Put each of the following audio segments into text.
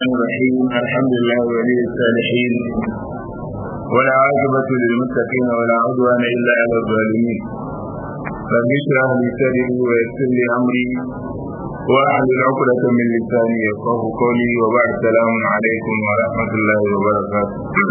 الرحيم الحمد لله ولي الصالحين ولا عاقبة للمتقين ولا عدوان إلا على الظالمين رب اشرح لي صدري ويسر لي أمري واحلل عقدة من لساني يفقه قولي وبعد السلام عليكم ورحمة الله وبركاته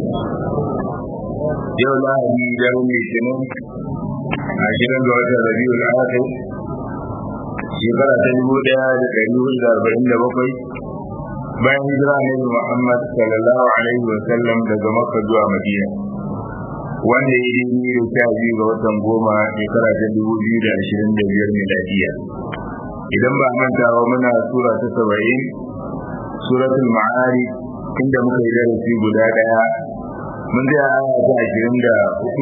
يوم lahadi daren litinin a gidan da watan rabiul akhir shekara ta dubu daya da dari hudu da arba'in da bakwai bayan hijira annabi Muhammad sallallahu alaihi wa sallam daga Makka zuwa Madina wanda ya yi da sha biyu ga watan goma shekara ta dubu biyu da ashirin da biyar miladiya idan ba mantawa muna sura ta saba'in suratul ma'ari inda muka yi darasi guda daya mun zai aya ta ashirin da hudu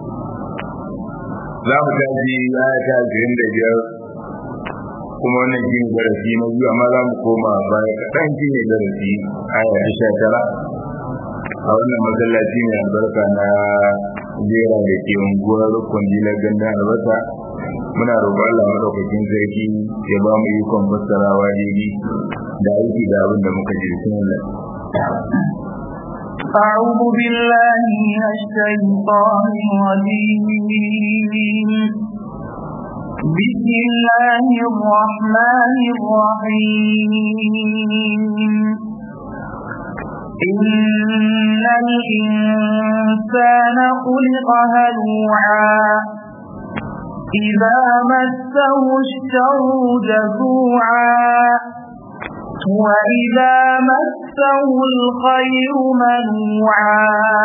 za mu tashi aya ta ashirin da biyar kuma wannan shi ne darasi na biyu amma za mu koma baya kaɗan shi ne darasi aya ta sha tara a wannan masallaci mai albarka na jera da ke unguwar rukun jilar gandun albasa muna roƙon Allah madaukakin sarki ya ba mu ikon fassarawa daidai da aiki da abin da muka ji bismillah أعوذ بالله من الشيطان الرجيم بسم الله الرحمن الرحيم إن الإنسان خلق هلوعا إذا مسه الشر جزوعا وإذا مسه الخير منوعا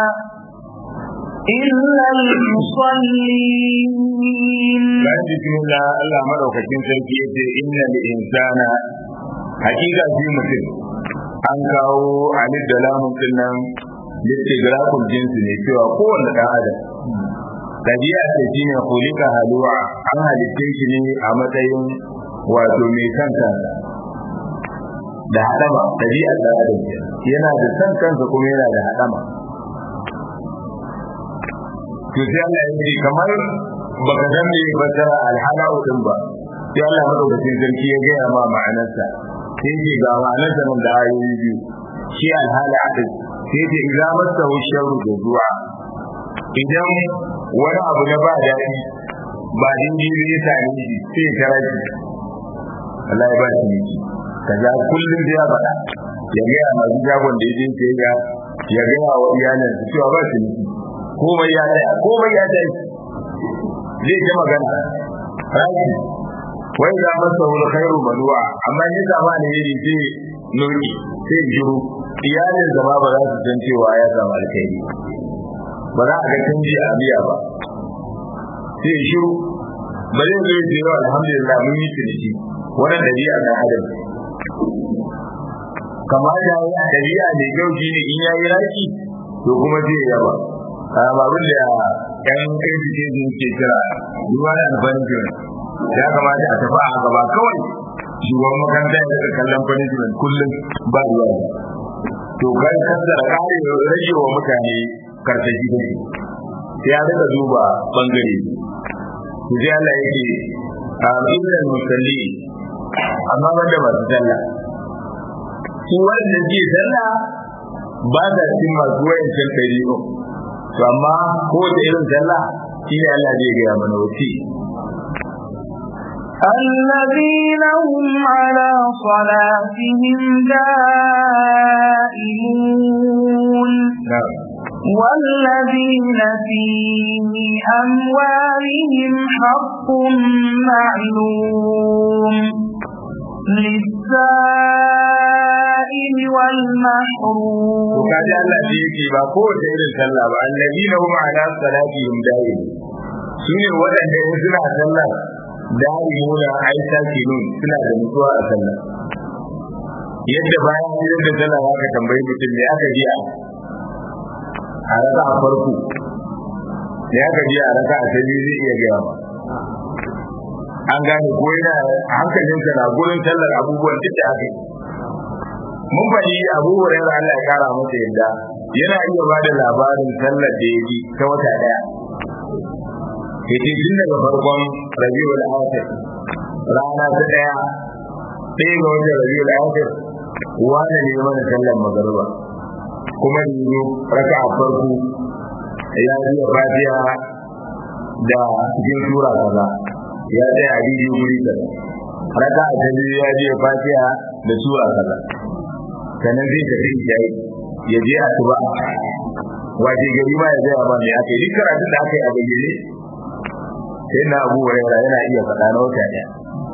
إلا المصلين bayan bismillah Allah madaukakin sarki ya ce inna lil insana hakika shi mutum an kawo alif da lamun din nan listigraful jinsi ne cewa kowanne dan adam tabi'a ce shine kulika halu'a an halitte shi ne a matsayin wato mai kanka da hadama tabi'ar dan adam yana da san kansa kuma yana da hadama to sai Allah ya ce kamar baka san me fasara alhala din ba sai Allah madaukakin sarki ya gaya ma ma'anarsa sai ce ga ma'anarsa nan da ayoyi biyu shi alhala din sai ce idza masahu sharru da zuwa idan wani abu na ba daɗi ba dindiri ya same shi sai ya kira shi Allah ya ba shi miki kaza kullum da ya faɗa ya gaya masu jagon da ya je sai ya ya gaya wa iyalinsa cewa ba shi miki komai ya tsaya komai ya tsaya zai ji magana rashi wai za masa wani khairu manuwa amma ni sama ne yiri sai noki sai jiru iyalin zama ba za su san cewa ya samu alkhairi ba za a ga canji a biya ba sai shiru ba zai zo ya ce alhamdulillah mun yi ciniki wannan dabi'a na adam kamar da ya dabi'a ne kyau shine in yayi raki to kuma zai yaba babin da yan education ke kira ruwa da punishment ya kamata a tafi a gaba kawai shugaban makaranta ya daga kallon punishment kullum ba ruwa to kai kaddara kare rage wa mutane karsashi da shi sai ya daga duba bangare to sai Allah yake a ilal musalli amma banda masu sallah su wanda ke sallah ba sa cikin masu wayancan ɗari'un to amma ko da irin sallah shi ne Allah zai gaya mana wuce الذين هم على صلاتهم دائمون والذين في أموالهم حق معلوم للسائل والمحروم وكذا الله يجي ba kowace irin sallah ba alladina hum ala salatihim da'im sune wadanda in suna sallah da'imuna ai sakinun suna da mutuwa a sallah yadda bayan idan da sallah aka tambayi mutum ne aka ji a raka a farko ne aka ji a raka a tabi zai iya gaya ba an gane ko yana hankalinsa na gurin sallar abubuwan duk da aka yi mun faɗi abu hurairah Allah ya kara masa yadda yana iya ba da labarin sallar da ya ji ta wata ɗaya yace tun daga farkon rabiul akhir rana ta ɗaya ɗaya ga watan rabiul akhir wani ne mana sallar magariba kuma da yi raka a farko ya biya fatiha da cikin sura kaza ya tsaya a daidai guri kaza raka a biyu ya biya fatiha da sura kaza sannan zai tafi jayi ya je asuba waje gari ma ya gaya ma me aka yi duk karatun da aka yi a bayyane sai na abu hurairah yana iya faɗa na wata ɗaya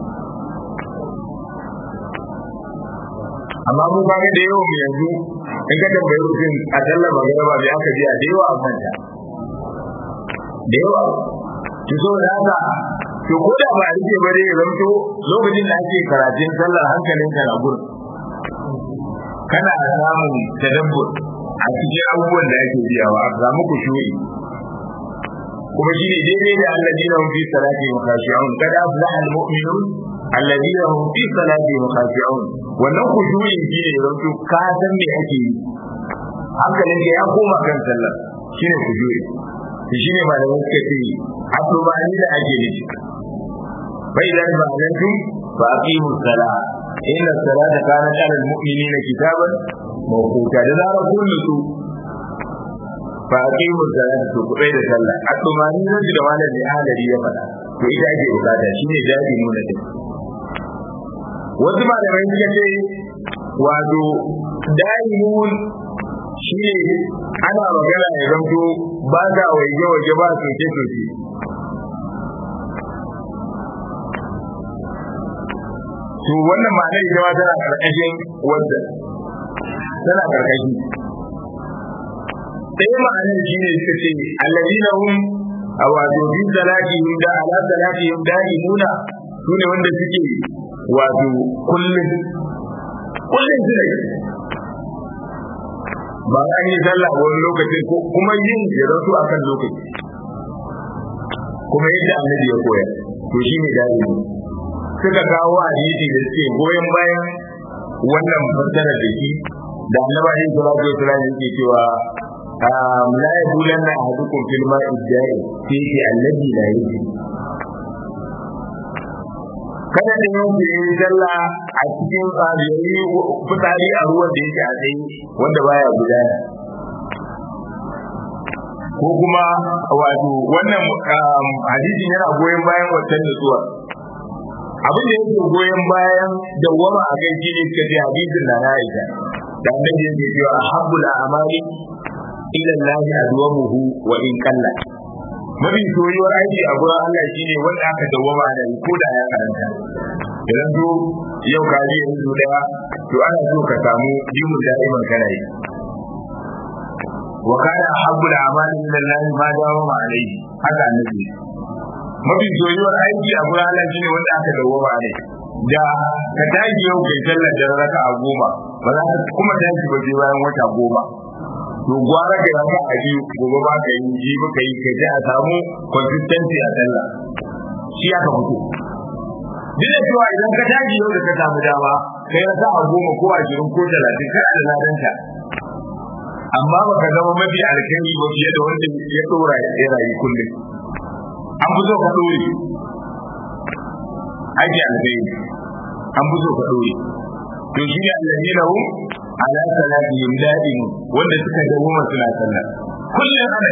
amma mu ba da yawan mu yanzu in ka tambayi mutum a sallar magana bai aka ji a da yawa a manta da yawa ki so da haka to ko da ba a rike bare ya zanto lokacin da ake karatun sallar hankalin ka na gurin kana samun tadabbur a cikin abubuwan da ake biyawa a samu kushuri kuma shi ne daidai da alladina hum fi salati khashi'un kada aflaha almu'minun alladina hum fi salati khashi'un wannan kushuri shi ne zanto ka san me ake yi hankalin ka ya koma kan sallar shine kushuri shi ne malamai suka ce asubani da ake nufi bai da ma'anantum fa aqimu salat inna salata kanat 'ala al-mu'minina kitaban mawquta da zarar kun nutsu fa aqimu salata to kubai da sallah asubani nan da malam ne halari ya faɗa to ita ake bukata shine dadi nuna din wasu malamai suka ce wato daimun shine ana magana ya zanto ba za waje waje ba soke soke to wannan ma'anar ita ma tana karkashin wanda tana karkashi sai ma'anar shi ne suka ce allazina hum a wato bi salatihim da ala salatihim da'imuna su ne wanda suke wato kullum kullum su ne ba an yi sallah wani lokacin ko kuma yin ya rasu a kan lokaci kuma yadda annabi ya koya to shi ne dadi suka kawo hadisi da suke goyon bayan wannan fassara da shi da annaba yin salatu wa salam yake cewa la yabulanna ahadukum fil ma'i da'i fi alladhi la yajri kada da yau da yi sallah a cikin yayi fitsari a ruwan da yake a tsaye wanda baya gudana ko kuma wato wannan hadisin yana goyon bayan wancan nutsuwa abin da yake goyon bayan dawwama a kai shine suka ce hadisin na na Aisha da annabi yake cewa ahabbul a'mali ila Allah adwamuhu wa in qalla mafi soyuwar aiki a gurin Allah shine wanda aka dawwama da ko da ya karanta idan zo yau ka ji yanzu daya to ana so ka samu jimin da'iman kana yi wa kana ahabbul a'mali ila Allah ma dawama alayhi haka annabi mafi soyuwar aiki a gurin Allah shine wanda aka dawwama alayhi da ka tashi yau kai sallar da raka a goma ba za ka kuma tashi ba sai bayan wata goma to gwara ka raka a biyu gobe ba ka yi ji ba ka yi ka ji a samu consistency a sallah shi aka fito duk da cewa idan ka tashi yau da ka samu dama kai raka a goma ko ashirin ko talatin kana da ladanta amma ba ka zama mafi alkhairi ba fiye da wanda ya dora ya rayu kullum an fi so ka dore ake alkhairi an fi so ka dore to shi ne allazina hum ala salatihim da'im wanda suka dawo suna sallah kullum ana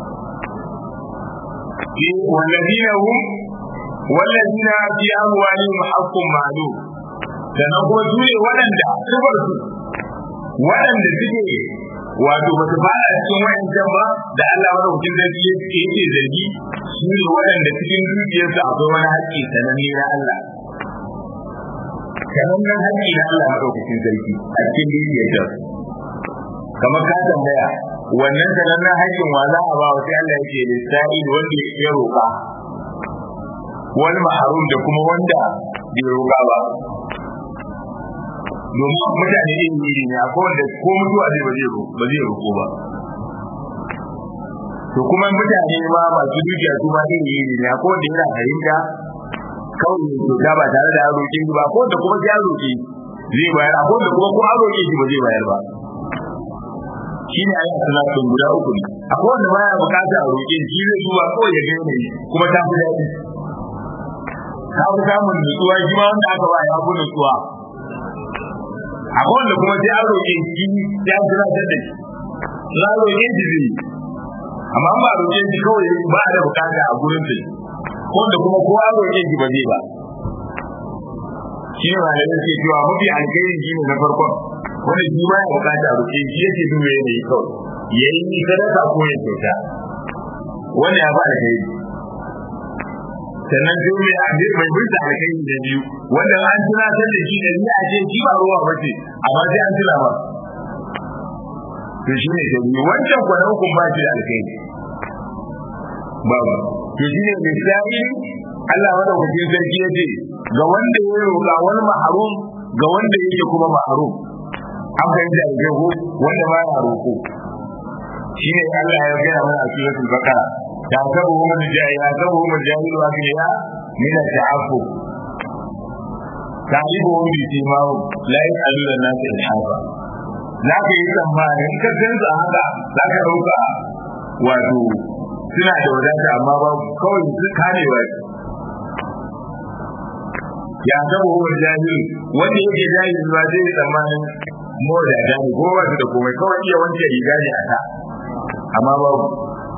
yi wallazina hum wallazina fi amwalihim haqqun ma'lum sannan kuma su ne waɗanda sifar su waɗanda suke wato ba su fara cikin wayancan ba da Allah madaukakin sarki yake zargi su ne waɗanda cikin dukiyarsu akwai wani haƙƙi sananne na Allah sanannen haƙƙi na Allah madaukakin sarki a cikin dukiyarsa kamar ka tambaya wannan sanannen haƙƙin wa za a ba wa sai Allah yake lissa'i wanda ya roƙa wani maharum da kuma wanda bai roƙa ba domin mutane yin iri ne akwai wanda ko mutuwa zai ba zai roƙo ba to kuma mutane ma masu dukiya su ma iri iri ne akwai wanda yana fahimta kawai ne kyauta ba tare da ya roƙe ba ko da kuma ya roƙe zai bayar akwai wanda kuma ko an roƙe shi ba zai bayar ba shi ne ayyukan salatun guda uku ne akwai wanda baya bukata a roƙe shi zai zuwa kawai ya gane kuma ta fi daɗi ka fi samun nutsuwa shi ma wanda aka ba ya fi nutsuwa akwai wanda kuma sai an roƙe shi ya tunatar da shi na roƙe shi zai amma ba roƙe shi kawai ba da bukata a gurin sai ko da kuma kowa roƙe shi ba zai ba shi ne malamin ke cewa mafi alkhairi shi ne na farkon wanda shi ba ya bukata a roƙe shi yake duba yanayi kawai ya yi sadaka ko ya kyauta wanda ya ba alkhairi sannan sai mai abin mai bisa alkhairi da biyu wanda an tunatar da shi da ni a ce shi ba ruwa ba ce amma sai an tuna ba to shi ne da biyu wancan kwana hukun ba shi da alkhairi babu to shi ne misali Allah madaukakin sarki ya ce ga wanda ya roƙa wani maharum ga wanda yake kuma maharum an fahimta da jago wanda ba ya roƙo shi ne Allah ya gaya mana a suratul baqara ya sabu hum ya sabu hum jahilu abiya min al-ta'affu ta'rifuhum bi simahum la yas'aluna an-nas ilhafa za ka yi tsammanin ka gansa haka za ka ɗauka wato suna da wadata amma ba kawai su kamewa ya zama hukumar jahili wanda yake jahili ba zai yi tsammanin mo da jahili ko ba su da komai kawai iya wanke riga ne a ta amma babu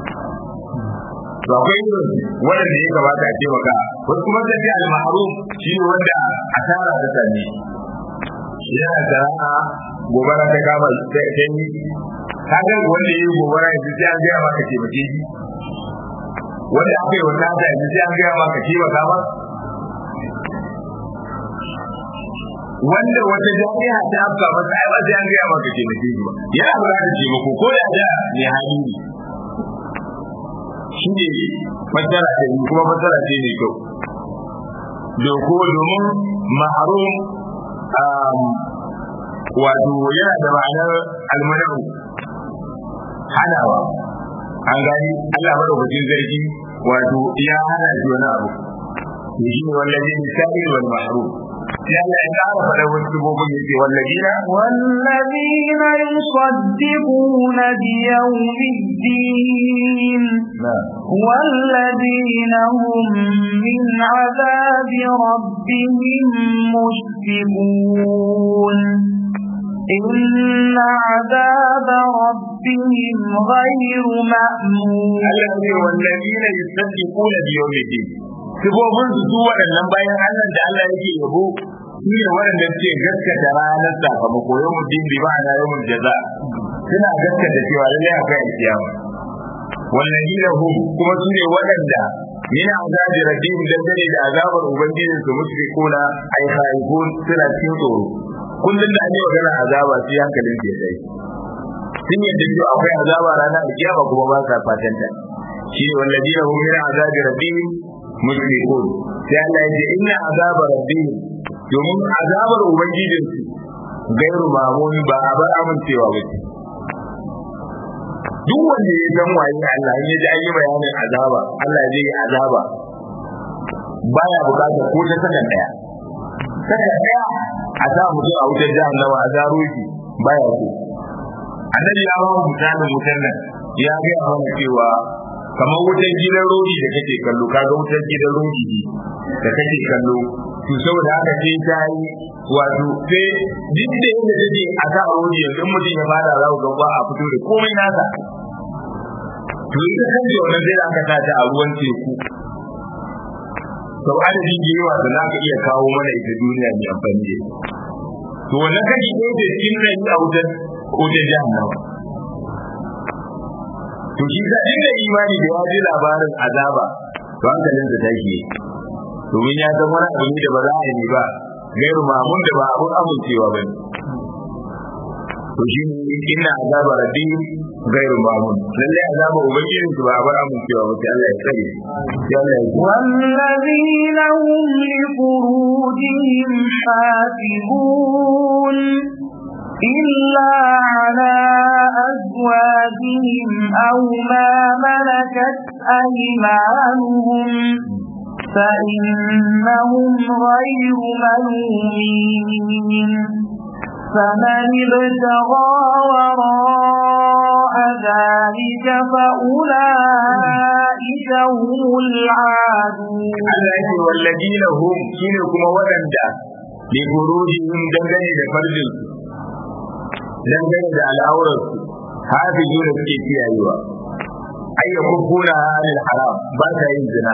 to akwai irin waɗanda ya kamata a taimaka wasu kuma sai sai al-mahrum shi ne wanda asara ta same yana sana'a gobara ta kama ta yi kaga wanda ya yi gobara yanzu sai an gaya maka taimake shi wanda aka yi wannan da yanzu sai an gaya maka taimaka ba wanda wata jami'a ta afka masa ai ba sai an gaya maka taimake shi ba yana buƙatar taimako ko ya da ne hali ne shi ne fassara ta yi kuma fassara ce ne kyau doko domin maharum wato yana da ma'anar almanahu hanawa an gani Allah madaukakin zargi wato ya hana shi wani abu shi ne wallazi misali wal mahrum sai Allah ya ƙara faɗa wasu sibobin yake wallazina والذين يصدقون بيوم الدين والذين هم من عذاب ربهم مشفقون إن عذاب ربهم غير مأمون الذي والذين يصدقون بيوم الدين sifofin su su waɗannan bayan Allah da Allah yake yabo su ne waɗanda suke gaskata ranar sakamako yau mutum bi ma'ana yau mun jaza suna gaskata cewa lallai akwai alkiyama wallahi lahum kuma su ne waɗanda min azabi rabbihim dangane da azabar ubangijin su mushrikuna ay khaifun suna cikin tsoro kullum da an yi magana azaba sai hankalin su ya dai sun yadda cewa akwai azaba ranar alkiyama kuma ba sa fatan ta shi ne wallahi lahum min azabi rabbihim mushrikun sai Allah ya ce inna azaba rabbihim domin azabar ubangijin su gairu mamun ba a bar amincewa ba ce duk wanda ya san waye Allah in ya ji an yi bayanin azaba Allah zai yi azaba baya bukatar ko ta sakan daya sakan daya a sa mutum a wutar jahannama a zaro shi baya so annabi ya ba mu misalin wutar nan ya ga mana cewa kamar wutar gidan rodi da kake kallo kaga wutar gidan rodi ne da kake kallo to saboda haka sai ta yi wato sai duk da yadda take a sa rodi yanzu mutum ya fada za ku ga a fito da komai nasa to ita kanta wannan zai aka sa ta a ruwan teku sau adadin da yawa da za ka iya kawo mana ita duniya mai amfani da to wannan kashi ɗaya da cikin rai a wutar wutar jahannama to shi sa inda imani da ya ji labarin azaba to hankalinsa tashi domin ya san wani abu da ba za a yi ba gairu mamun da ba abun amincewa ba ne to shi ne inna azaba rabbi gairu mamun lalle azaba ubangijin su ba abun amincewa ba sai Allah ya tsare sai Allah ya والذين هم لفروجهم حافظون إلا على أزواجهم أو ما ملكت أيمانهم فإنهم غير ملومين فمن ابتغى وراء ذلك فأولئك هم العادون Allah ya ce wallazina hum shine kuma waɗanda li furujihim dangane da farjin dangane da al'aurarsu hafizu da suke kiyayewa ai ya kukkuna halil haram ba ta yin zina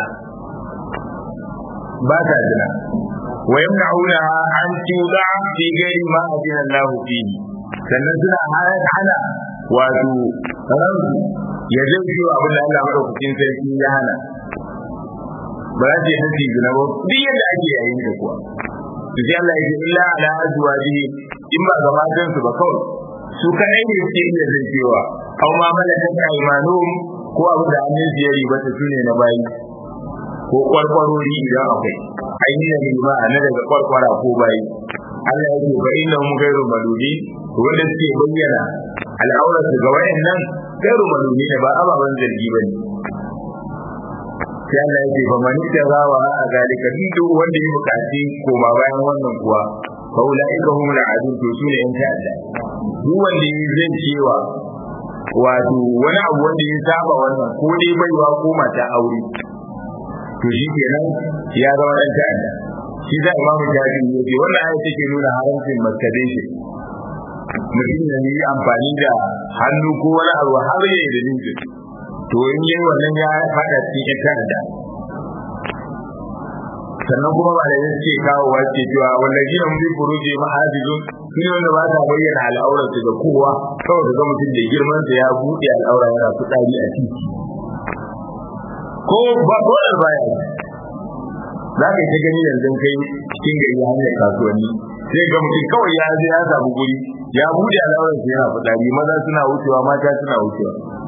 ba ta zina wa yamna'una an tuda fi ghairi ma adina Allah fihi sannan suna hana wato ransu ya zai ciwo abin da Allah madaukakin sarki ya hana ba za ta yi tafi zina ba duk yadda ake yayin da kuwa to sai Allah ya ce illa ala azwaji in ba ga matan su ba kawai su kadai ne suke iya zai cewa aw ma malakat aymanuhum ko abin da hannun su ya riba ta sune na bayi ko kwarkwarori idan akwai ainihin riba na daga kwarkwara ko bayi Allah ya ce fa innahum ghayru maludi wanda suke bayyana al'auratu ga wayannan ghayru maludi ne ba ababan zargi bane sai Allah ya ce fa man tagawa a zalika duk wanda ya bukaci koma bayan wannan kuwa fa ulaika hum al'adun to sune yan ta'adda duk wanda ya zai cewa wato wani abu wanda ya saba wannan ko dai baiwa ko mata aure to shi kenan ya zama dan ta'adda shi da imam jabi ya ce wannan ayat take nuna haramcin masturbation mutum ya yi amfani da hannu ko wani abu har ya yi da nufi to in yi wannan ya fada cikin ta'adda sannan kuma ba da yake kawo wace cewa wallahi na mun furuji mahajijun shi ne wanda ba ta bayyana al'aurar da kowa kawai ga mutum da girman sa ya buɗe al'aura yana fitsari a titi ko ba ko da baya za ka yi ta gani yanzu kai cikin gari hanyar kasuwanni sai ga mutum kawai ya je ya samu guri ya buɗe al'aurar sa yana fitsari maza suna wucewa mata suna wucewa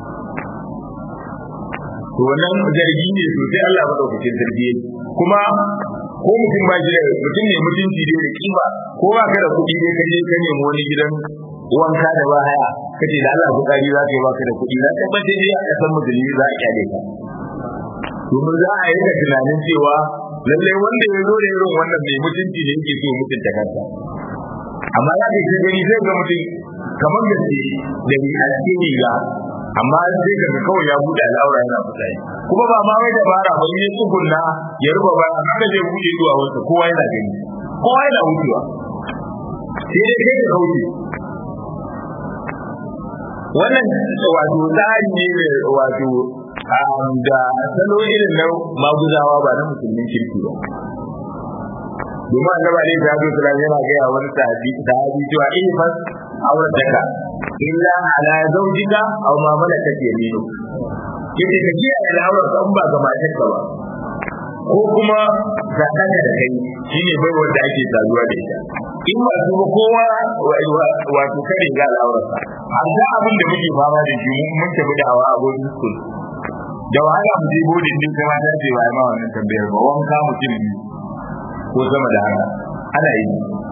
to wannan zargi ne sosai Allah madaukakin sarki kuma ko mutum ba shi da mutum ne mutunci dai da kima ko ba ka da kuɗi dai ka je ka nemi wani gidan wanka da ba haya kace da Allah bukari za ka yi baka da kuɗi na tabbata dai a kasan musulmi za a kyale ka domin za a yi da tunanin cewa lalle wanda ya zo da irin wannan mai mutunci ne yake so mutunta kansa amma za ka ji gani zai ga mutum kamar gaske da ni a cikin riga amma sai ka ga kawai ya bude al'aura yana fitsari kuma ba ma wai dabara ba ne tsugunna ya ruba ba haka zai bude zuwa wanda kowa yana gani kowa yana wucewa sai dai kai ka kauce wannan wato tsari ne wato da salo irin na maguzawa ba na musulmin kirki ba domin annaba ne ta zo sura yana ga wani sahabi sahabi cewa in fas aurataka illa ala zawjika aw ma malakat yaminu yace ka ji ala aurat kan ba ga matarka ba ko kuma ga kanka da kai shine bai wanda ake saduwa da ita in ba su kowa wato kare ga al'aurarsa amma abin da muke fama da shi mun tafi da hawa a bodin school da wahala mu je bodin din kai mata ce ba ma wannan tambayar ba wanka mutum biyu ko sama da haka ana yi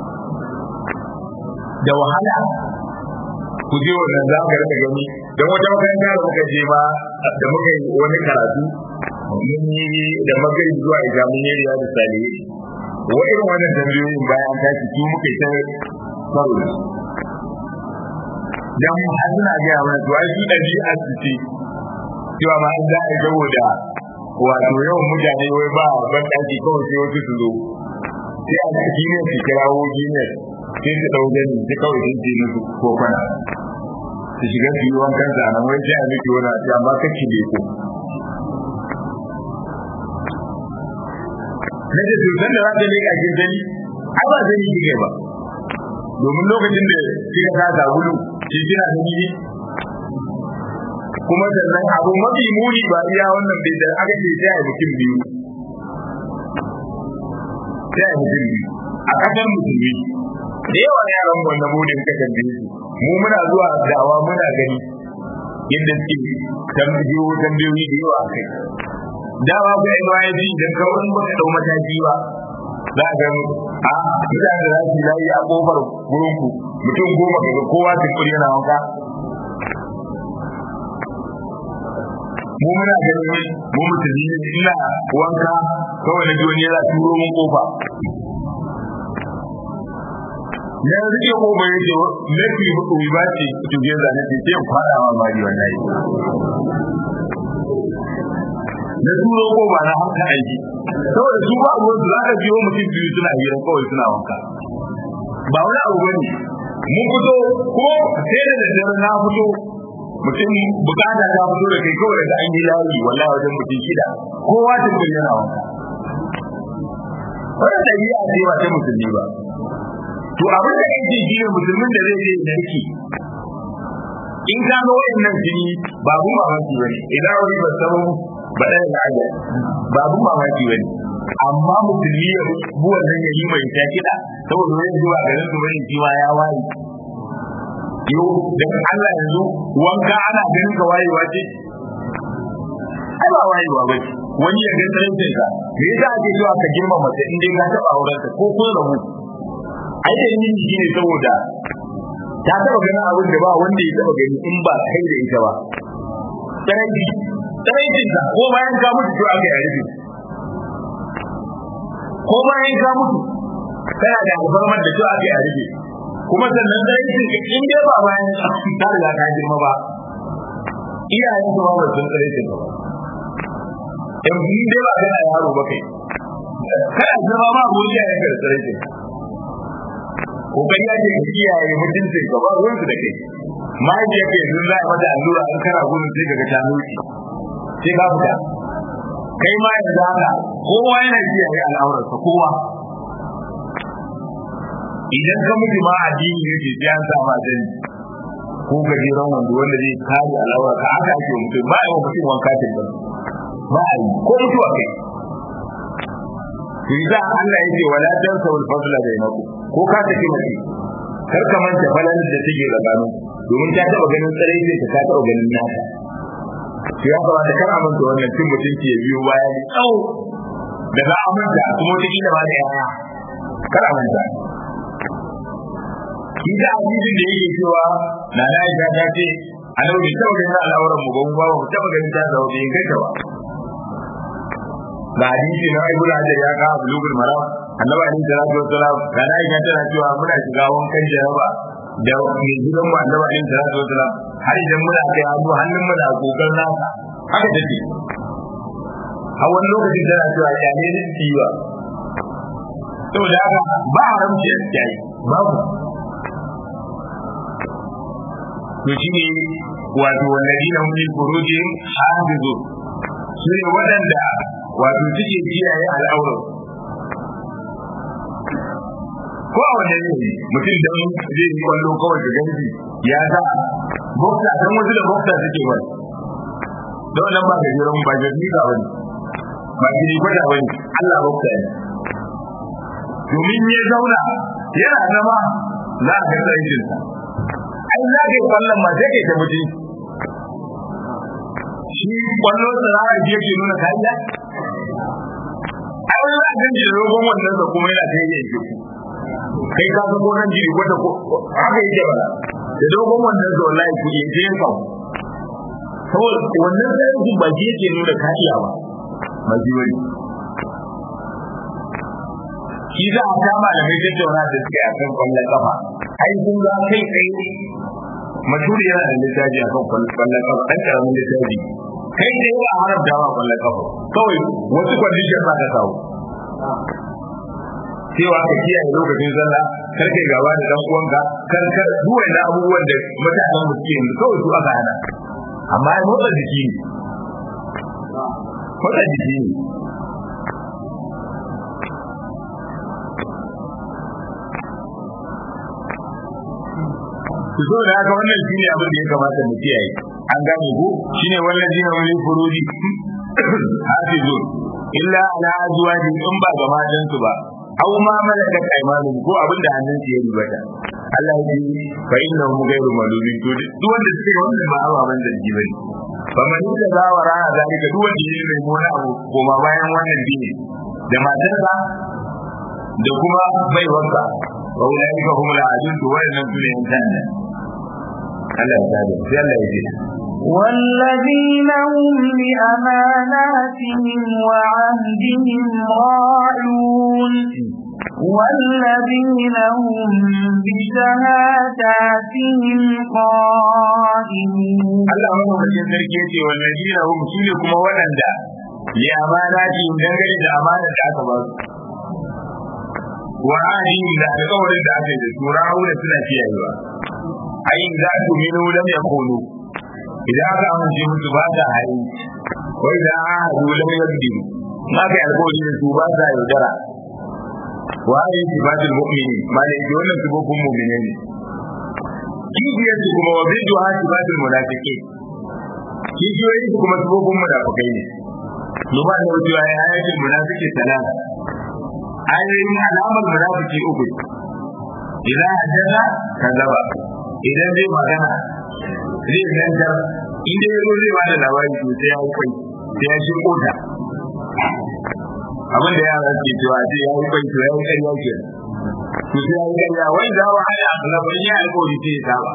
da wahala ku je wannan za ka rika gani don wata makaranta da muka je ma da muka yi wani karatu mun yi da magari zuwa ijamun yariya da salihu wa irin wannan tambayoyin bayan an tashi su muka yi ta karo dan har suna gaya mana to ai su ɗabi'a su ce cewa ma an za a saboda wato yawan mutane wai ba ban ɗaki kawai sai wasu su zo sai a gine su kirawo gine sai su ɗau gani sai kawai sun ce musu ko kwana su shiga su yi wankan sa nan wai sai a miki wani a ce amma kake ne ko na ce to san da za ta leƙa kin sani ai ba sani kike ba domin lokacin da kika ta sabulu shi kina sani ne kuma sannan abu mafi muni ba iya wannan bai da aka ce sai a mutum biyu sai a mutum biyu a kasar musulmi da yawa yaran wannan budin ka tambaye su mu muna zuwa dawa muna gani yadda suke tambayo tambayoyi da yawa kai dawa ko ai ba yaji idan ka wani baka dau mataki ba za ga a mutane da su layi a kofar gurin ku mutum goma daga kowa tukuri yana wanka mu muna ganin mu musulmi ne ina wanka kawai na ji wani yana turo mun kofa na rike kofa ya ce mafi hukumi ba ce tuge zane ce ce kwada ma mari wallahi na turo kofa na haka aiki saboda su ba abuwan su za ka biyo mutum biyu suna hira kawai suna wanka ba wani abu bane mun fito ko sai da daddare na fito mutum bukata ta fito da kai kawai daga an yi layi wallahi wajen mutum shida kowa ta kuma yana wanka wannan dabi'a ce ba ta musulmi ba to abin da yake shi ne musulmin da zai je narki in ka ga wayannan jini babu mamaki bane idan wani ba samu ba da aja babu mamaki bane amma musulmi ya bu wannan yayi mai ta kida saboda wani zuwa garin su bane shi ma ya wayi yo dan Allah yanzu wanka ana ganin ka wayewa ce ai ba wayewa ba ce wani ya ga tsarancin ka me yasa ake cewa ka girma mace in dai ka taba auren ta ko kun rabu ai da yin shi ne saboda ta taba ganin abin da ba wanda ya taba gani in ba kai da ita ba tsaranci tsarancin ka ko bayan ka mutu to aka yi ko bayan ka mutu kana da alfarmar da to aka yi rufe kuma sannan tsarancin ka in dai ba bayan ka riga ka girma ba iyayen ka ba ba sun tsarancin ka ba in dai ba kana yaro ba kai kana zama ba mu iyayen ka da tsarancin kokari ake ka kiyaye mutuncin ka ba ruwan su da kai mahaifiyar ka yanzu za a mata allura an kana gudun sai ka ga ta nuki sai ka fita kai ma yanzu haka kowa yana kiyaye al'aurarsa kowa idan ka mutu ma addini ne ke sai an sa ma sani ko gajeren wanda wanda zai kare al'aurar ka aka ake mutum ba a yi wa mutum wanka ta ba ba a yi ko mutuwa kai to za Allah ya ce wala tansa wal fadla bainakum ko ka tafi mace kar ka manta falan da take tsakanin domin ta taba ganin tsarai ne ta taba ganin nata to ya kamata kar a manta wannan cin mutunci ya biyo baya ne tsawo daga amanta kuma wata kila ba da yaya kar a manta shi da hadisin da yake cewa na na ita ta ce a nau bai taba ganin al'auran mu ba mu ba mu taba ganin ta zama bai gaita ba ga hadisi na Ibn Hajar ya ka bulugul maram annabi alaihi salatu wassalam da na aisha tana cewa muna shiga wankan jaraba da mai gidan mu annabi alaihi salatu wassalam har idan muna kai hannu hannun mu da kokar nasa haka take a wani lokaci tana cewa ya ne da ciwa saboda haka ba haramci a cikin babu to shine wato walladina hum li furujihim hafizun su ne waɗanda wato suke kiyaye al'aurar ko a wannan ne mutum dan zai yi kwallo kawai da ganji ya sa boksa dan wasu da boksa suke ba da wannan ba gajeren ba jirgi ba wani ba gini kwata wani Allah boksa ne domin ya zauna yana zama za a ga tsarkinsa ai za ka yi kwallon ma sai ka yi ta mutum shi kwallo tsara da yake nuna kariya ai wani za a ganci da rogon wannan da kuma yana ta yi yanke kai ka ga gonan jiri wanda ko haka yake ba da dogon wannan da wallahi ku yake yin kawo saboda wannan tsarin ba shi yake nuna kariya ba ba shi wani shi za a ta malamai tattauna da suke a kan kwallon kafa ai kun ga kai tsaye mashuri yana da littafi a kan kwallon kafa ɗan ƙaramin littafi kai ne ba a haramta wa kwallon kafa kawai wasu kwandishin ba ta kawo cewa ka kiyaye lokacin sallah kar kai gaba da dan uwanka kar kar duk wanda abubuwan da mutanen mu suke yanzu kawai su aka hana amma ya motsa jiki ne motsa jiki ne so da haka wannan shine abin da ya kamata mu kiyaye an gane ko shine wannan jina wani furuji hafizun illa ala azwaji in ba ga matan su ba aw ma malakat aymanuhum ko abin da hannun su ya rubata Allah ya yi fa innahum ghayru malumin to duk wanda suke wannan ba ababan da ji bane fa man da zawara zalika duk wanda yake mai mona abu ko ma bayan wannan dini da matarsa da kuma baiwarsa wa ulaika hum al-adun to wannan sune yan tanda Allah ya tabi sai Allah ya ji والذين هم لأماناتهم وعهدهم راعون والذين هم بشهاداتهم قائمون Allah madaukakin sarki yace wallazina hum sune kuma waɗanda li amanati dangane da amanar da aka ba su wa ahdihim da alƙawarin da aka yi da su ra'auna suna kiyayewa ai za su minu lam yakunu idan aka amince musu ba ta hayi wai da ahadu lam yakdiru ma kai alƙawari da su ba ta yaudara wa ayi sifatul mu'minin malai ji wannan sifofin mu'mine ne kibiyar su kuma wa bidu ha sifatul munafiqin kibiyoyin su kuma sifofin munafikai ne Nuba da wucewa ya ayatul munafiki talata ayoyin alamar munafiki uku idan hajjata kazaba idan zai magana zai zantar inda ya zo zai ba da labari to sai ya kai sai ya shi kota abin da yara ke cewa sai ya yi kai to ya yi kai ya ke to sai ya yi kai ya wai za wa haya labarin ya alƙawari sai ya saba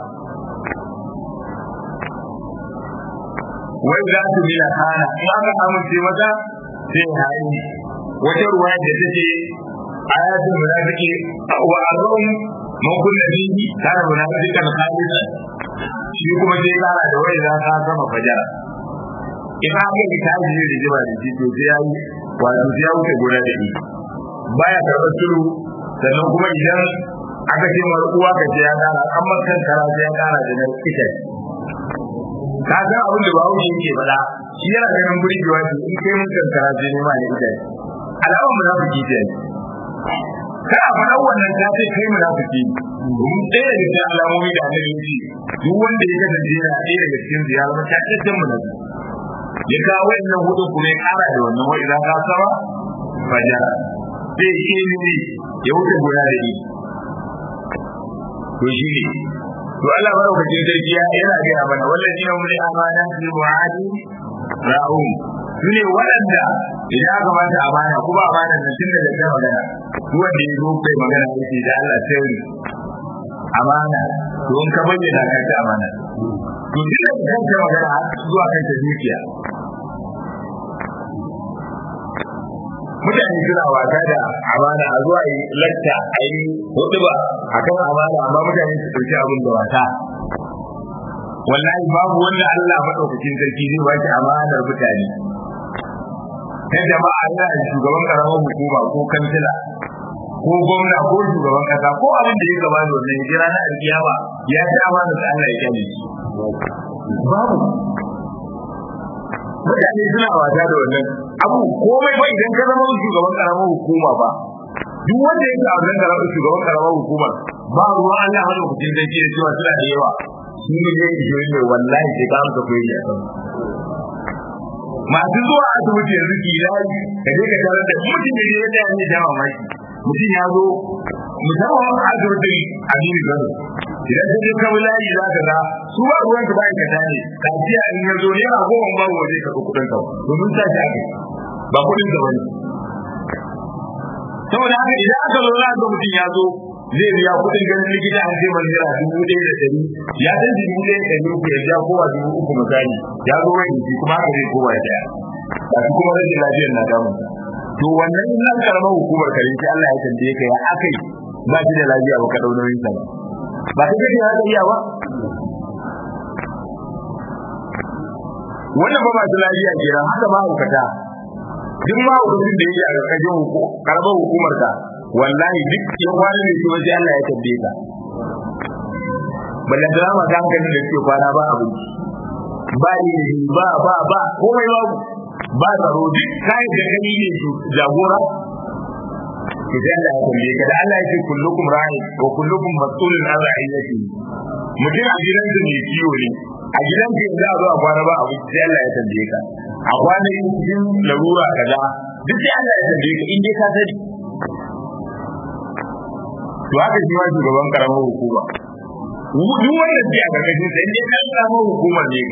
wai za su bila kana in aka amince mata sai ya hayi wata ruwa da take ayatul munafiki wa arrum man kunna bihi kana munafiqan khalisa shi kuma sai kara da wai za ka sama fajara idan aka yi ta ji da jiba da shi to sai ya yi wato sai ya wuce gona da ni baya karɓar turu sannan kuma idan aka ce mar uwa ka ce ya kara an makan kara sai ya kara da nan ita ka san abin da bawo yake faɗa shi yana ganin burgewa ce in kai mun kankara sai ne ma ne ita alamar munafiki ce kana faɗa wannan ta ce kai munafiki domin ɗaya daga cikin alamomi da annabi ce duk wanda ya kasance yana ɗaya daga cikin ziyara ta cikakken munafiki ya kawo wannan hudu kuma ya ƙara da wannan wai idan ka sama fajara zai yi ne ya wuce guda da ni to shi ne to Allah madaukakin sarki ya yana gaya mana wallazi na mun amana fi mu'adi ra'um sune waɗanda idan aka ba ta amana kuma amana nan tun da ta magana duk wanda ya zo kai magana yake da Allah sai amana to in ka bayyana ka ta amana to duk da kan ta magana zuwa kan ta dukiya mutane suna wasa da amana a zuwa yi lakta a yi hudu ba a kan amana amma mutane su ɗauki abin da wasa wallahi babu wanda Allah maɗaukakin sarki zai ba shi amanar mutane kai jama'a yana da shugaban karamar hukuma ko kansila ko gwamna ko shugaban kasa ko abin da ya gaba da wannan jira na alkiyama ya ta amana da Allah ya kyale shi babu mutane suna wasa da wannan abu komai ba idan ka zama shugaban karamar hukuma ba duk wanda ya ga wannan karamar shugaban karamar hukuma ba ruwan Allah hada hukuncin da ke cewa suna da yawa shi ne ne ishirin ne wallahi sai ka amsa koyi a kan masu zuwa asibiti yanzu ki layi ka je ka tarar da mutum da ya da ne da mamaki mutum ya zo musamman asibitin Aminu Gano idan ka je kawai layi za ka ga su ba ruwan ka bayan ka tane kaciya in ya zo yana goma ba waje ka ga kudin ka domin sa shi ake ba kudin ka bane saboda haka idan aka zo za ga mutum ya zo zai biya kudin ganin likita an zai manzira dubu ɗaya da ɗari ya san dubu ɗaya da ɗari uku ya biya kowa dubu uku misali ya zo wani jiki kuma haka zai kowa ya daya ba shi kuma rashin lafiyar na damun to wannan nan karamar hukumar kare shi Allah ya tambaye ka ya akai ba shi da lafiya ba ka dau nauyin sa ba ba kai kake haka iya ba wannan ba masu lafiya kenan haka ba hukata duk ma hukumin da yake a ƙarƙashin karamar hukumar ka wallahi duk yan wani ne kuma sai Allah ya tambaye ka ballan da ma kan kan da ke kwana ba abinci ba ni ba ba ba komai ba ba tsaro duk kai da gani ne jagora to sai Allah ya tambaye ka da Allah ya ce kullukum ra'i wa kullukum mas'ulun an ra'iyati mutum a gidan da mai ciwo ne a gidan da za a zo a kwana ba abinci sai Allah ya tambaye ka a kwana yin larura kaza duk sai Allah ya tambaye ka in dai ka sani to haka shi ma shugaban karamar hukuma duk wanda ke a karkashin sa in dai kan karamar hukumar ne